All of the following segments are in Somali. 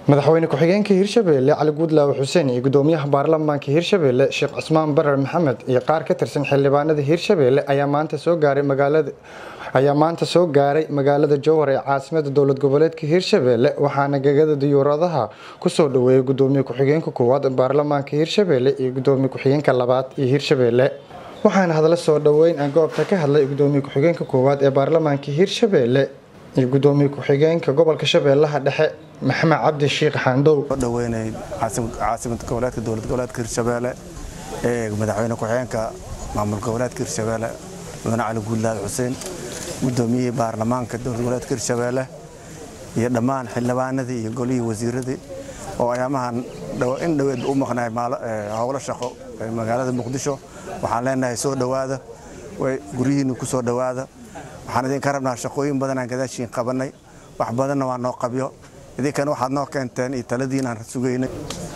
madaxweyne ku-xigeenka hirshabeelle cali guudlaawe xuseen iyo gudoomiyaha baarlamaanka hirshabeelle sheekh cusmaan barar maxamed iyo qaar ka tirsan xildhibaanada hirshabeelle ayaa maanta soo gaaray magaalada ayaa maanta soo gaaray magaalada jowhar ee caasimada dowlad goboleedka hirshabeelle waxaana gegada diyuuradaha kusoo dhaweeyay gudoomiye ku-xigeenka koowaad baarlamaanka hirshabeelle iyo gudoomiye ku-xigeenka labaad iyo hirshabeelle waxaana hadla soo dhaweyn aan goobta ka hadlay gudoomiye ku-xigeenka koowaad ee baarlamaanka hirshabeelle iyo gudoomiye ku-xigeenka gobolka shabeellaha dhexe maxamed cabdi shiikh xaandow dhaweynay caasimada goboleedka dowlad goboleedka hirshabeelle ee madaxweyne ku-xigeenka maamul goboleedka hirshabeelle mudane cali guudlaawe xuseen gudoomiyihii baarlamaanka dowlad goboleedka hirshabeelle iyo dhammaan xildhibaanadii iyo golihii wasiiradii oo ayaamahan in dhoweed u maqnaay howlo shaqo magaalada muqdisho waxaan leenahay soo dhowaada guryihiinna ku soo dhowaada waxaan idinka rabnaa shaqooyin badanaan gadaashiin qabannay wax badanna waa noo qabyo idinkana waxaad noo keenteen iyo taladiinaan sugaynay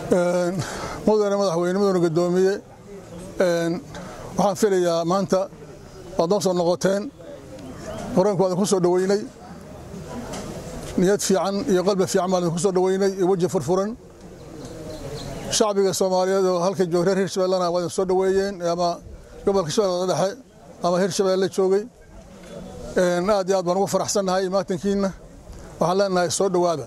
mudane madaxweyne mudane gudoomiye waxaan filayaa maanta waad noo soo noqoteen horanku waa idinku soo dhoweynay niyad fiican iyo qalbi fiican baan idinku soo dhoweynay iyo weji furfuran shacbiga soomaaliyeed oo halka joog reer hirshabellena waa idin soo dhoweeyeen ama gobolka shabeellada dhexe ama hirshabeelle joogay aad iyo aad baan ugu faraxsannahay maatankiinna waxaan leenahay soo dhowaada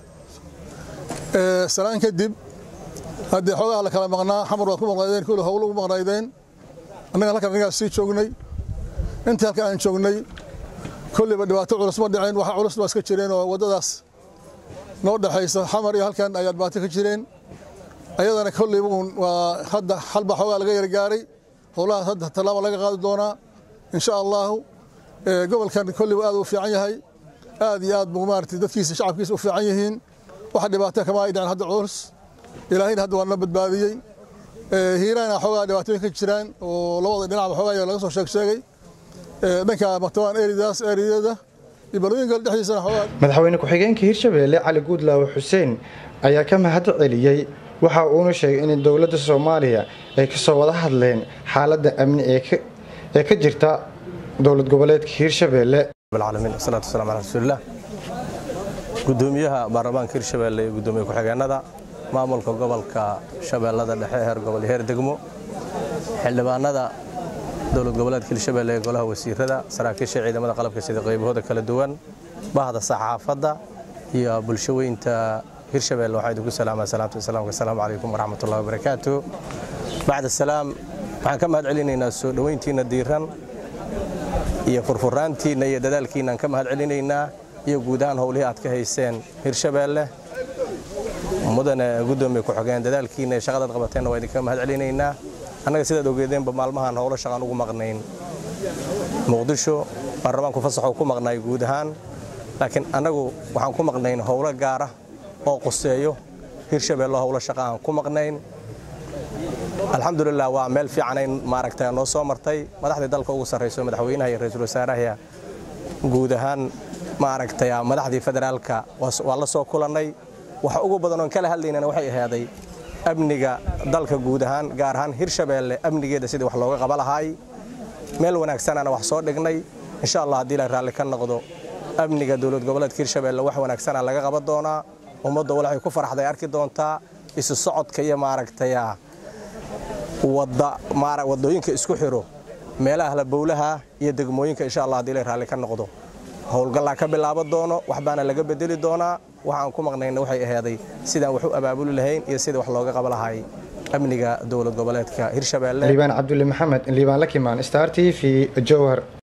salaan kadib haddii xoogaha la kala maqnaa xamar waad ku maqnaydeen kuli howlo ugu maqnaydeen annaga halkan anagaas sii joognay intii halka aan joognay kolliba dhibaato culus ma dhiceen waxa culus baa iska jireen oo waddadaas noo dhexaysa xamar iyo halkan ayaa dhibaato ka jireen ayadana kolliba uun waa hadda halba xoogaa laga yargaaray howlahaas hadda tallaaba laga qaadi doonaa insha allahu gobolkan kolliba aad u fiican yahay aad iyo aad buu maaragtay dadkiisa shacabkiisa u fiican yihiin waxa dhibaato kama ay dhicin hadda culus ilaahayna hadda waa na badbaadiyey hiiraana xoogaa dhibaatooyin ka jiraan oo labada dhinacba xoogaa laga soo sheeg sheegay dhanka martabaan eridaas eriyada iyo balooyinka dhexdiisana xoogaa madaxweyne ku-xigeenka hirshabeelle cali guudlaawe xuseen ayaa ka mahad celiyey waxa uuna sheegay in dowladda soomaaliya ay kasoo wada hadleen xaaladda amni ee ka jirta dowlad goboleedka hirshabeelle alamiin wasalaatu wasalam ala rasuulilah gudoomiyaha baarlamaanka hirshabeelle iyo gudoomiye ku-xigeenada maamulka gobolka shabeellada dhexe heer gobol iyo heer degmo xildhibaanada dowlad goboleedka hirshabeelle ee golaha wasiirada saraakiisha ciidamada qalabka sida qaybahooda kala duwan bahda saxaafadda iyo bulshaweynta hirshabeelle waxaa idinku salaamaa salaamta islaamka asalaamu calaykum waraxmatullahi wabarakaatu bacda salaam waxaan ka mahad celinaynaa soo dhoweyntiinna diiran iyo furfuraantiinna iyo dadaalkiinaan ka mahad celinaynaa iyo guud ahaan howlihii aad ka hayseen hirshabeelle mudane gudoomiye ku-xigeen dadaalkiinna iyo shaqadaad qabateenna waa idinka mahad celinaynaa annaga sidaad ogeedeenba maalmahan howlo shaqaan ugu maqnayn muqdisho baarlamaanku fasaxoo ku maqnaay guud ahaan laakiin annagu waxaan ku maqnayn howlo gaara oo quseeyo hirshabeelle howlo shaqa aan ku maqnayn alxamdulilah waa meel fiicanayn maaragta noo soo martay madaxdii dalka ugu sarrayso madaxweynaha iyo ra-iisul wasaaraha guud ahaan maaragtay madaxdii federaalka waa la soo kulannay waxa ugu badan oon kala hadlaynana waxay ahaaday amniga dalka guud ahaan gaar ahaan hirshabeelle amnigeeda sidii wax looga qaba lahaay meel wanaagsanana wax soo dhignay insha allah haddii la raalli ka noqdo amniga dowlad goboleedka hirshabeelle wax wanaagsana laga qaban doonaa ummadda waxay ku faraxday arki doontaa isu socodka iyo maaragtay wadooyinka isku xiro meelaha halabowlaha iyo degmooyinka insha allah hadii la raalli ka noqdo howlgallaa ka bilaabo doono waxbaana laga bedeli doonaa waxaan ku maqnayna waxay ahaaday sidaan wax u abaabuli lahayn iyo sida wax looga qaba lahay amniga dowlad goboleedka hirshabeelle liibaan cabdulle maxamed liibaan lakimaan star t v jowhar